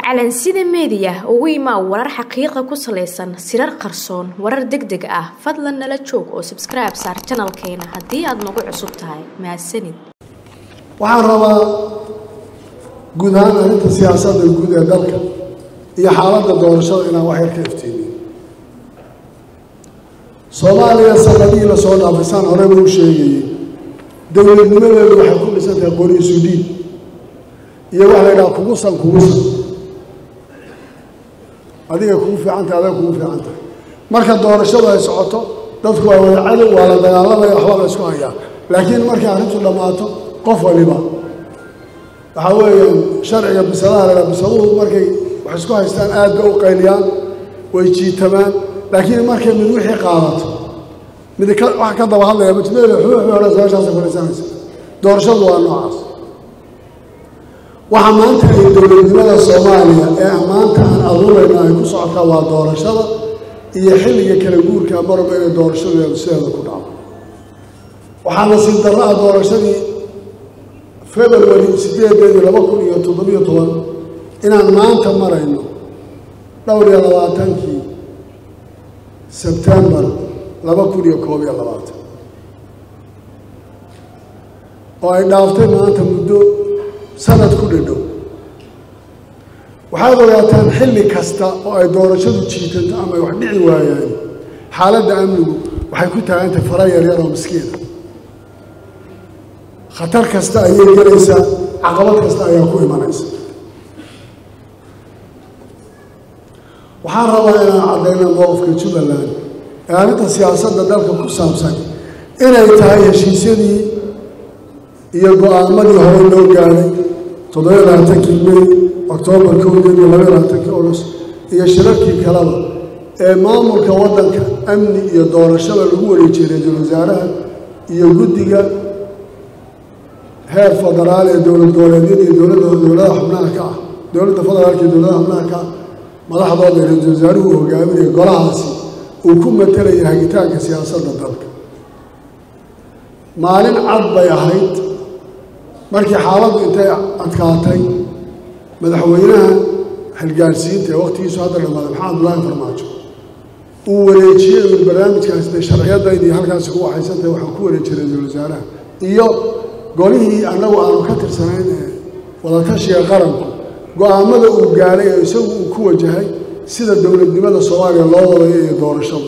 calansida meediya ugu imaa warar xaqiiqa ku salaysan sirar qarsoon warar deg deg ah fadlan nala joog oo sabskribe saar janalkeena haddii aad nagu cusub tahay mahadsanid waxaan rabaa guud ahaan arrinta siyaasadda guud ee dalka iyo xaaladda doorashada inaan wax yar ka iftiimiyo soomaaliya sanadihii lasoo dhaafay saan horeba u sheegayey dowladnimadeedu waxay ku dhisan tahay qoriisu dhiib iyo waxa la yidhaha kugusan kugusan adiga kugu fiican tahay adag kugu fiican tahay marka doorashadu ay socoto dadku waa wada cadow waa la dagaalamaya waxbaa la isku hayaa laakiin markay arrintu dhammaato qof waliba waxaa weeyaan sharciga bisadaha la bisaduhu markay wax isku haystaan aad bay u qayliyaan way jiitamaan laakiin markay mid wixii qaadato mid wax ka daba hadlaya mujmeel xuuxu hore meeshaasay fadhiisanaysa doorashadu waa noocaas waxa maanta ay dowladnimada soomaaliya ee maanta aan abuurayna ay ku socotaa waa doorashada iyo xilliga kala guurka marba inay doorashadeedu sideeda ku dhaco waxaa nasiib darro ah doorashadii february sideedeedii laba kun iyo toddobiyo toban inaan maanta marayno dhowr iyo labaatankii sebtembar laba kun iyo koob iyo labaatan oo ay dhaaftay maanta muddo sanad ku dhadhow waxaad ogaataan xilli kasta oo ay doorashadu jiitanto ama ay wax dhici waayaan xaaladda amnigu waxay ku taagantay fara yaryar oo miskiina khatar kasta ayay gelaysaa caqabad kasta ayaa ku imanaysa waxaan rabaa inaan caddayna mowqifka jubbaland ee arrinta siyaasadda dalka ku saabsan inay tahay heshiisyadii iyo go-aamadii hore loo gaadhay toddobiyo labaatankii may oktoobar kowdeed iyo labaiyo labaatankii august iyo shirarkii kaleba ee maamulka waddanka amni iyo doorashada lagu wareejiyey ra-iisul wasaaraha iyo guddiga heer federaal ee dowlad goboleedyada iyo dowladda dowladaha xubnaha ka ah dowladda federaalka iyo dowladaha xubnaha ka ah madaxdooda ra-iisul wasaaruhu uu hogaaminaya golahaasi uu ku matelaya hagitaanka siyaasadda dalka maalin cad bay ahayd markii xaaladdu intay adkaatay madaxweynaha halgaarsiinta ee wakhtigiisu hadda dhammaaday maxamed abdullaahi farmaajo uu wareejiyey uu barnaamijkaasi dee sharciyadaydii halkaasi ku waxaysantahay waxaan ku wareejiyey ra-iisul wasaaraha iyo golihii annagu aanu ka tirsanayn ee wadatashiga qaranku go-aamada uu gaadhay ee isagu uu ku wajahay sida dowladnimada soomaaliya loo wadayo iyo doorashadu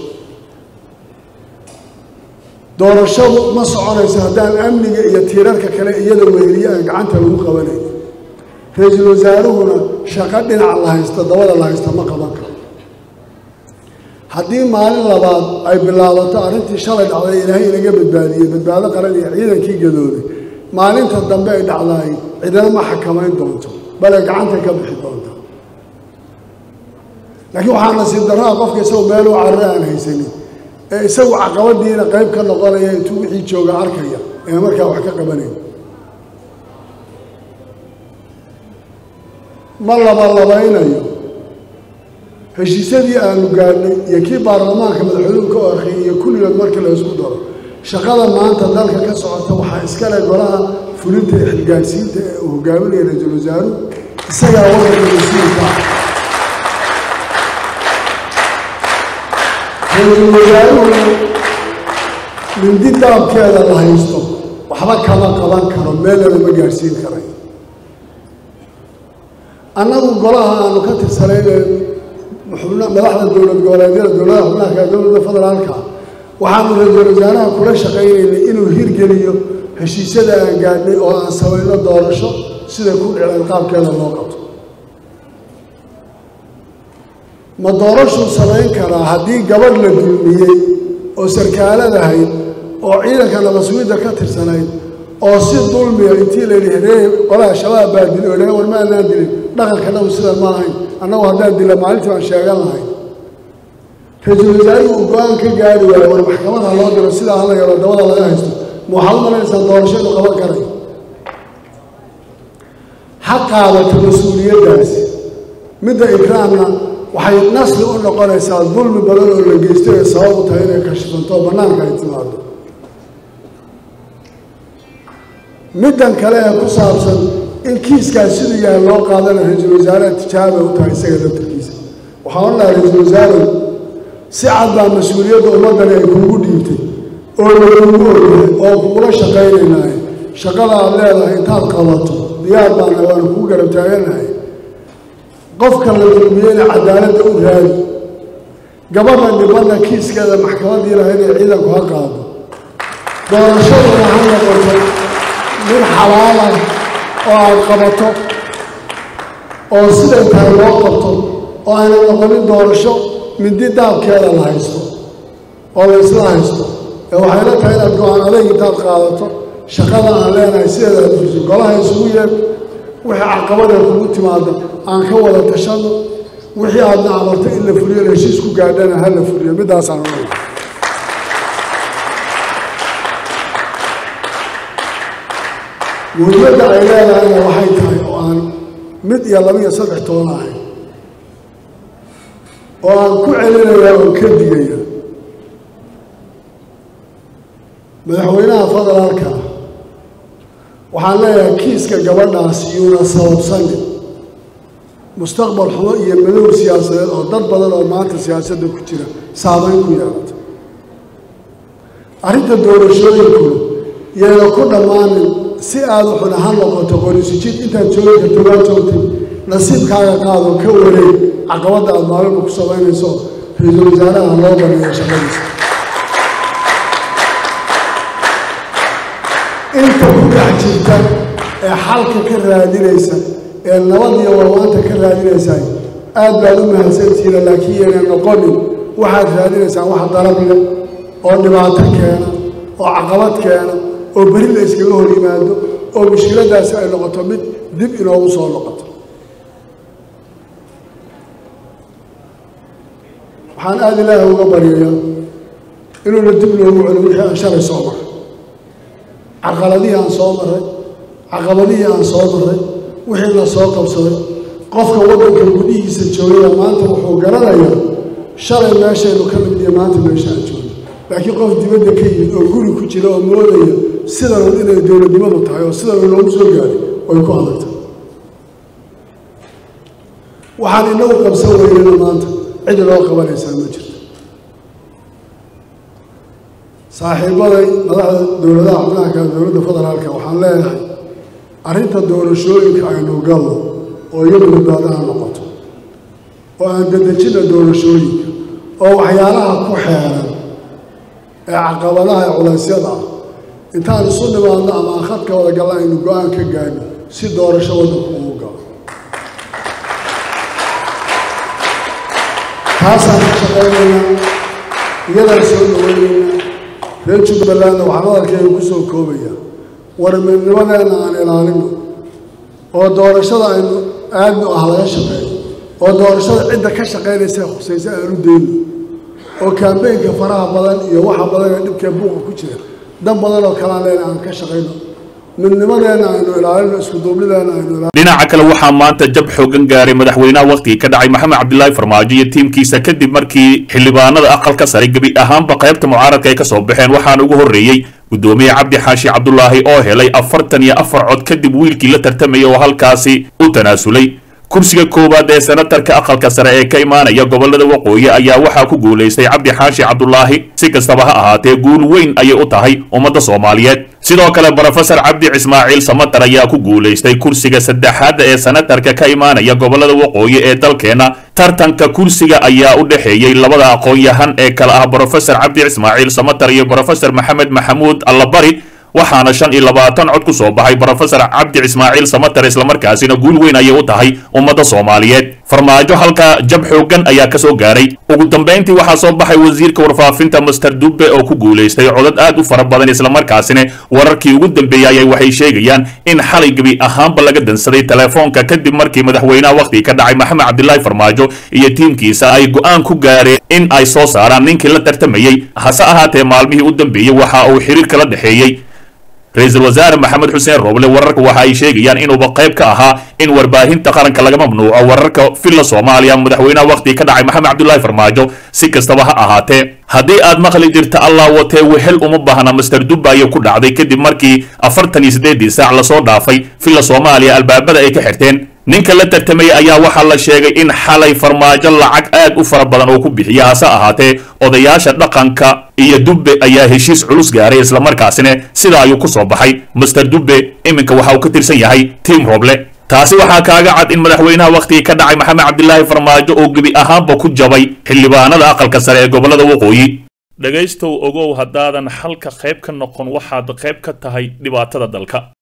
doorashadu ma soconayso haddaan amniga iyo tiirarka kale iyada weheliye aan gacanta lagu qabanayn ra-iisul wasaaruhuna shaqo dhinac la haysta dabada la haysta ma qaban karo haddii maalin labaad ay bilaabato arrintii shalay dhacday ilaahay inaga badbaadiyey badbaado qaran iyo ciidankii gadooday maalinta dambe ay dhacdaay cidina ma xakamayn doonto bale gacanta ka bixi doonta laakiin waxaa nasiib darraa qofka isagoo meel u carre aan haysanin ee isagu caqabadiina qayb ka noqonaya intuu wixii jooga arkaya ee markaa wax ka qabanayn ma labalabaynayo heshiisyadii aanu gaadhnay iyo kii baarlamaanka madaxweynuhu ka orkay iyo kulligood markii la isku daro shaqada maanta dalka ka socota waxaa iskale golaha fulinta ee xilgaadhsiinta ee uu hogaaminaya ra-iisul wasaaruhu isagaa waddanka mas-uulka ah ra-iisul wasaaruhu mindi daabkeeda la haysto waxba kama qaban karo meelana ma gaadhsiin karay annagu golaha aanu ka tirsanayne madaxda dowlad goboleedyada dowladaha xubnaha kale dowladda federaalka waxaanu ra-iisul wasaaraha kula shaqaynaynay inuu hirgeliyo heshiisyada aan gaadhnay oo aan samayno doorasho sida ku dhiceen qaabkeeda loo qabto ma doorashuu samayn karaa haddii gabadh la dulmiyey oo sarkaaladahayd oo ciidanka nabaswiidda ka tirsanayd oo si dulmiya intii la yidhi heree qolaha shabaab baa dili o dhahe war ma anaan dilin dhaqanka dhaw sidan ma ahayn annagu haddaan dila maalintii baan sheegan lahay ra-iisul wasaaruhu uu go-aan ka gaari waayo war maxkamada loo diro sidaa hala yaro dabada laga haysto ma waxaad u malaynaysaa doorasho inuu qaban karay ha qaadato mas-uuliyaddaasi midda ikraamna waxay nasli u noqonaysaa dulmi badan oo la geysto ee sabab u tahay inay kashifanto oo bannaanka ay timaado middan kale ee ku saabsan in kiiskaas siduu yahay loo qaadana ra-iisul wasaaraha tijaaba u tahay isaga laftarkiisa waxaan odhan lahaa ra-iisul wasaarow si cad baa mas-uuliyadda ummaddani ay kuugu dhiibtay oo lagugu ogyahay oo kugula shaqaynaynahay shaqada aad leedahay intaad qabato diyaar baana waana kugu garab taaganahay qofka la dulmiyeyna cadaaladda u raadi gabadha dhibanna kiiskeeda maxkamaddii laha inay ciidanku ha qaado doorashaduna ha noqoto mid xalaalah oo aad qabato oo siday tahay loo qabto oo ayna noqonin doorasho mindi daabkeeda la haysto oo la isla haysto ee waxayla tahay inaad go-aan adeeg intaad qaadato shaqada aan leenahay sideeda aad fuliso golaha isugu yeed wixii caqabada kugu timaada aan ka wada tashano wixii aadna amarto in la fuliyo heshiis ku gaadhana ha la fuliyo middaasaan oay muhimmadda ay leedahayna waxay tahay oo aan mid iyo laba iyo saddex toban ahay oo aan ku celinaya oo ka digaya madaxweynaha federaalka waxaan leeyahay kiiska gabadhaas yuuna sababsanin mustaqbal xumo iyo madow siyaasadeed oo dad badan oo maanta siyaasadda ku jira saameyn ku yeelata arrinta doorashooyinkuna yayna ku dhammaanin si aada xun ha noqoto qorisijid intaad joogi karto waa joogtay nasiibkaaga qaado ka wareeg caqabadda aada maalinba ku samaynayso ra-iisul wasaaraha loo baneeyo shaqadiisa inta ku dhex jirta ee xalka ka raadinaysa ee nabad iyo warwaanta ka raadinaysaa aad baad u mahadsantihiina laakiin yayna noqonin waxaad raadinaysaan wax dalab leh oo dhibaato keena oo caqabad keena oo beri la iskaga hor yimaado oo mushkiladaasi ay noqoto mid dib inoogu soo noqoto waxaan aada ilaaha uga baryayaa inuuna dib loogu celin wixii aan shalay soo maray caqaladihii aan soo maray caqabadihii aan soo maray wixii la soo qabsaday qofka waddanka gudihiisa joogaya maanta wuxuu garanayaa shalay meeshaynu ka nimid iyo maanta meesha aan joogno laakiin qof dibadda ka yimid oo guri ku jira oo moodaya sidanun inay dowladnimadu tahay oo sidanun loogu soo gaaray way ku adagtay waxaan inagu qabsan weynana maanta cid loo qabanaysaa ma jirto saaxiibaday madaxda dowladaha xubnaha kale dowladda federaalka waxaan leeyahay arrinta doorashooyinka aynu galno oo iyadu badbaadaha noqoto oo aan dedejina doorashooyinka oo waxyaalaha ku xeeran ee caqabadaha ee culaysyada ah intaan isu nimaadno ama aan khadka wada galla aynu go-aan ka gaadno si doorasho waddanku ugu galo taasaan ka shaqaynaynaa iyadaan soo dhaweynaynaa reer jubbalandna waxaan hadalkeega ku soo koobayaa warmidnimadeenna aan ilaalino oo doorashada aynu aadnu ah laga shaqeeyo oo doorashada cidda ka shaqaynaysa khusaysa aanu dayno oo kaambeynka faraha badan iyo waxa badan ee dhibkee buuqa ku jira dan badan oo kalaan leena aan ka shaqayno midnimadeenna aynu ilaalino iskuduubnideenna aynu ilaalino dhinaca kale waxaa maanta jab xoogan gaaray madaxweynaha wakhtigii ka dhacay maxamed cabdilaahi farmaajo iyo tiimkiisa kadib markii xildhibaanada aqalka sare gebi ahaanba qaybta mucaaradka ay ka soo baxeen waxaana ugu horreeyey guddoomiye cabdi xaashi cabdulaahi oo helay afartan iyo afar cod kadib wiilkii la tartamayay oo halkaasi u tanaasulay kursiga koowaad ee senatarka aqalka sare ee ka imaanaya gobolada waqooyi ayaa waxaa ku guulaystay cabdi xaashi cabdulaahi si kastaba ha ahaatee guul weyn ayay u tahay ummadda soomaaliyeed sidoo kale brofesor cabdi ismaaciil samatar ayaa ku guulaystay kursiga saddexaad ee senatarka ka imaanaya gobolada waqooyi ee dalkeena tartanka kursiga ayaa u dhexeeyey labada aqoon-yahan ee kale ah brofesor cabdi ismaaciil samatar iyo brofesor maxamed maxamuud allabari waxaana shan iyo labaatan cod ku soo baxay brofesor cabdi ismaaciil samatar islamarkaasina guul weyn ayay u tahay ummadda soomaaliyeed farmaajo halka jab xoogan ayaa ka soo gaaray ugu dambayntii waxaa soo baxay wasiirka warfaafinta master dube oo ku guulaystay codad aad u fara badan islamarkaasina wararkii ugu dambeeyey ayay waxay sheegayaan in xalay gebi ahaanba laga dansaday telefoonka kadib markii madaxweynaha wakhtiga ka dhacay maxamed cabdilaahi farmaajo iyo tiimkiisa ay go-aan ku gaareen in ay soo saaraan ninkii la tartamayey hase ahaatee maalmihii u dambeeyey waxa uu xiriir kala dhexeeyey ra-iisul wasaare maxamed xuseen rooble wararka waxa ay sheegayaan inuuba qayb ka ahaa in warbaahinta qaranka laga mamnuuco wararka villa soomaaliya madaxweynaha wakhtigii ka dhacay maxamed cabdulaahi farmaajo si kastaba ha ahaatee haddii aad maqli jirta allah watee wehel uma baahna master dubayo ku dhacday kadib markii afartan iyo siddeedii saac lasoo dhaafay villa soomaaliya albaabada ay ka xirteen ninka la tartamayay ayaa waxaa la sheegay in xalay farmaajo lacag aad u fara badan oo ku bixiya hase ahaatee odayaasha dhaqanka iyo dubbe ayaa heshiis culus gaaray islamarkaasina sida ayuu ku soo baxay master dubbe iminka waxa uu ka tirsan yahay tiim roble taasi waxaa kaaga cad in madaxweynaha wakhtigii ka dhacay maxamed cabdilaahi farmaajo oo gebi ahaanba ku jabay xildhibaanada aqalka sare ee gobollada waqooyi dhegaystow ogow haddaadan xalka qayb ka noqon waxaad qayb ka tahay dhibaatada dalka